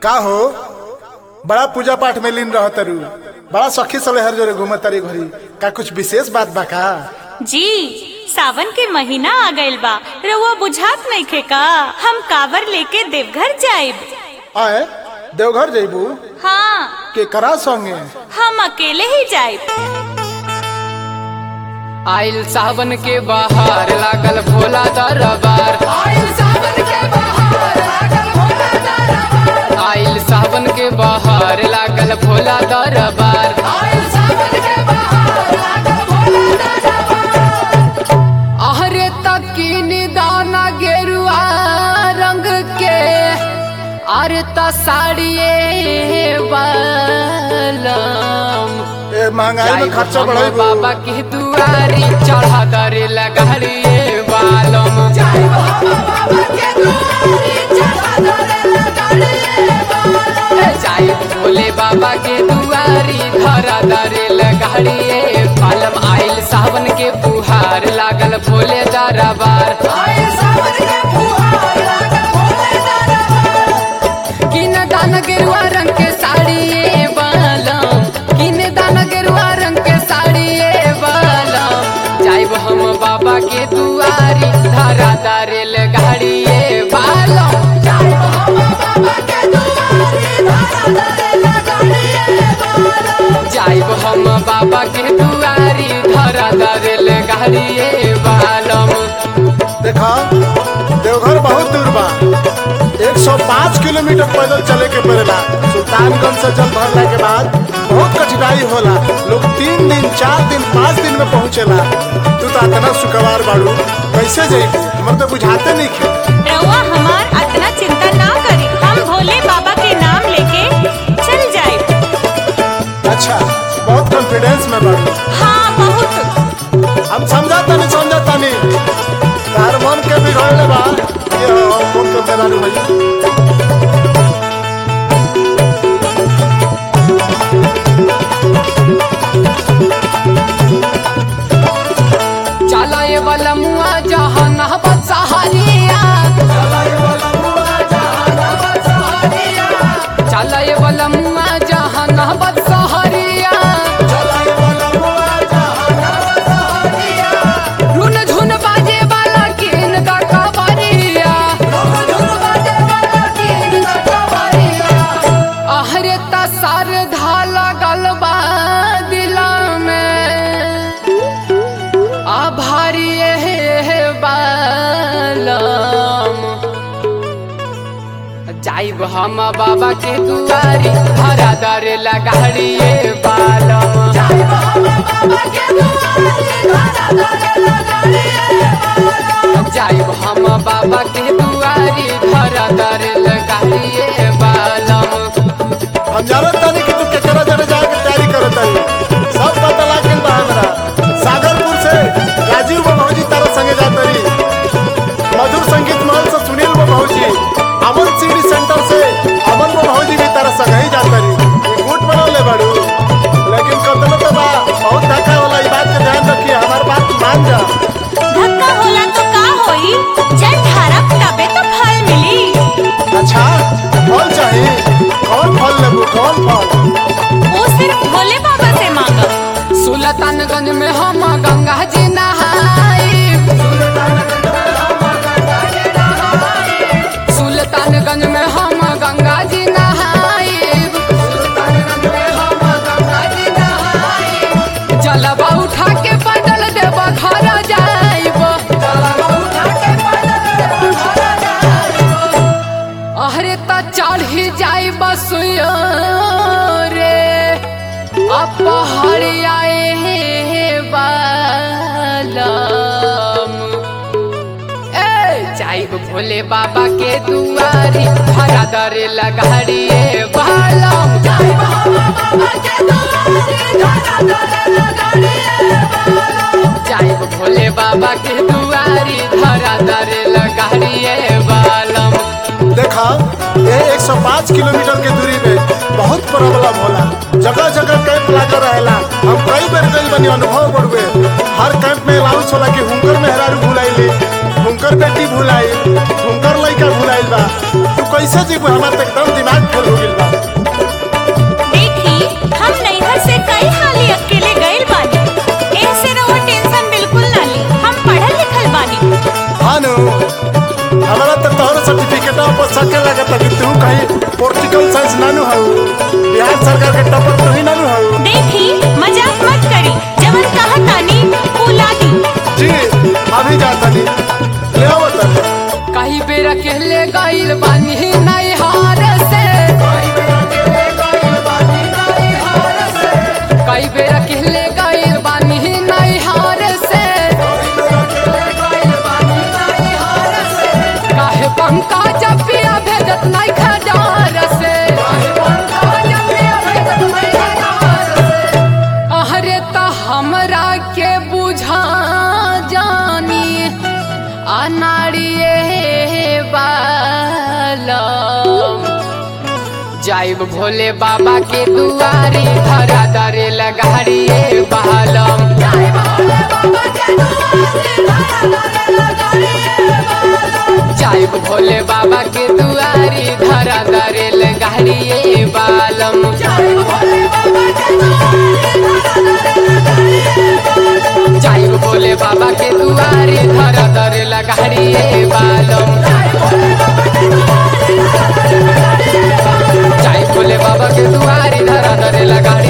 का हो बड़ा पूजा पाठ में लीन रह तरू बड़ा सखी सले हर जोरे घूमत तारी घरी का कुछ विशेष बात बा का जी सावन के महीना आ गइल बा रउआ बुझात नइखे का हम कावर लेके देवघर जाइब आए देवघर जइबू हाँ के करा संगे हम अकेले ही जाइब आइल सावन के बाहर लागल भोला दरबार आइल सावन के बाहर लागल भोला दरबार आइल सावन के बाहर लागल भोला दरबार आइल सावन के बाहर लागल भोला दरबार अहरे तकीन दाना गेरुआ रंग के अरे त साड़िए बालम ए महंगाई में खर्चा हम बढ़ाइबू बाबा की दुआरी चढ़ा दरे लगाड़िए बालम जाई भोले बाबा के दुआरी धरा दरे लगाड़िए बालम आइल सावन के बुहार लागल भोले दरबार किन दान गेरुआ रंग के साड़ी ये बालम किन दान गेरुआ रंग के साड़ी ये बालम जाइब हम बाबा के दुआरी धरा दारेल गाड़ी ये बालम जाइब हम बाबा के दुआरी धरा दारेल गाड़ी ये बालम जाइब हम बाबा के दुआरी धरा दारेल गाड़ी ये बालम देखा देवघर बहुत दूर बा 105 किलोमीटर पैदल चले के पड़ेला सुल्तानगंज से जल भरला के बाद बहुत कठिनाई होला लोग तीन दिन चार दिन पाँच दिन में पहुँचेला तू तो इतना सुखवार बाड़ू कैसे जाइबू हमर तो बुझाते नहीं खे रउआ हमार अतना चिंता ना करी हम भोले बाबा के नाम लेके चल जाइब अच्छा बहुत कॉन्फिडेंस में बाड़ू हाँ बहुत हम समझाता नहीं समझाता नहीं तार मन के बिगड़ले बा ये हम मन के मेरा भैया चला ये वाला मुआ जहाँ नहबत सहारिया चला ये वाला मुआ जहाँ नहबत सहारिया रुन झुन बाजे वाला किन दा कबरिया अहरे ता सर धाला गलबा दिला में आभारी हे बालम जाइब हम बाबा के दुआरी हरा दर लगाड़िए बालम जाइब हम बाबा के दुआरी हरा दर लगाड़िए बालम हम जानत तानी कि तू केकरा जरे जाए के तैयारी करत तानी सब पता लाग गेल बा हमरा सागरपुर से राजीव बाबू जी तारा संगे जात रही मधुर संगीत महल से सुनील बाबू जी अमन सीडी सेंटर से अमन बाबू जी भी तारा संगे ही जात रही ये गुट बना ले बाड़ू लेकिन कतनो तो बा बहुत धक्का होला ई बात के ध्यान रखिए हमार बात मान जा धक्का होला तो का होई जल ढारब तबे तो फल मिली अच्छा फल चाहिए कौन फल लेबू कौन फल वो सिर्फ भोले बाबा से मांगब सुल्तानगंज में हम गंगा जी नहाई सुल्तानगंज में हम गंगा जी नहाई जलवा उठा के पैदल देव घर जाइब अहरे त चढ़ी जाइब सुयो रे अब पहाड़िया हे बालम ए जाइब भोले बाबा के दुआरी हरा दरे लगाड़िए बालम जाइब भोले बाबा के दुआरी धरा दरे लगाड़िए बालम देखा ये 105 किलोमीटर के दूरी में बहुत प्रॉब्लम होला जगह जगह कैंप लागल रहेला हम कई बेर गइल बनी अनुभव बढ़ुए हर कैंप में अलाउंस होला कि हुनकर मेहरारू भुलाइली हुनकर बेटी भुलाई हुनकर लड़का भुलाइल बा तू कैसे जीव हमार तो एकदम दिमाग फेल हो गइल बा देखी हम नैहर से कई हाली अकेले गइल बानी ऐसे रहो टेंशन बिल्कुल ना ली हम पढ़ल लिखल बानी हानु हमारा तो तोहर सर्टिफिकेट पर सके लगता कि तू कहीं पोलिटिकल साइंस नानू हऊ बिहार सरकार के टॉपर तू ही नानू हऊ देखी मजाक मत करी जवन कहा तानी वो लागी जी अभी जाता नहीं ले आओ तब कहीं बेर अकेले गइल बानी नहीं हार से कई बेर अकेले गइल बानी नहीं हार से काहे पंका जब पिया भेजत नहीं खजार से अरे तो हमरा के बुझा जानी अनाड़िए बालम जाइब भोले बाबा के दुआरी धरा दरे लगाड़िए बालम जाइब भोले बाबा के दुआरी धरा दरे लगाड़िए बालम जाइब भोले बाबा के दुआरी धरा दरे लगाड़िए बालम जाइब भोले बाबा के दुआरी धरा दरे लगा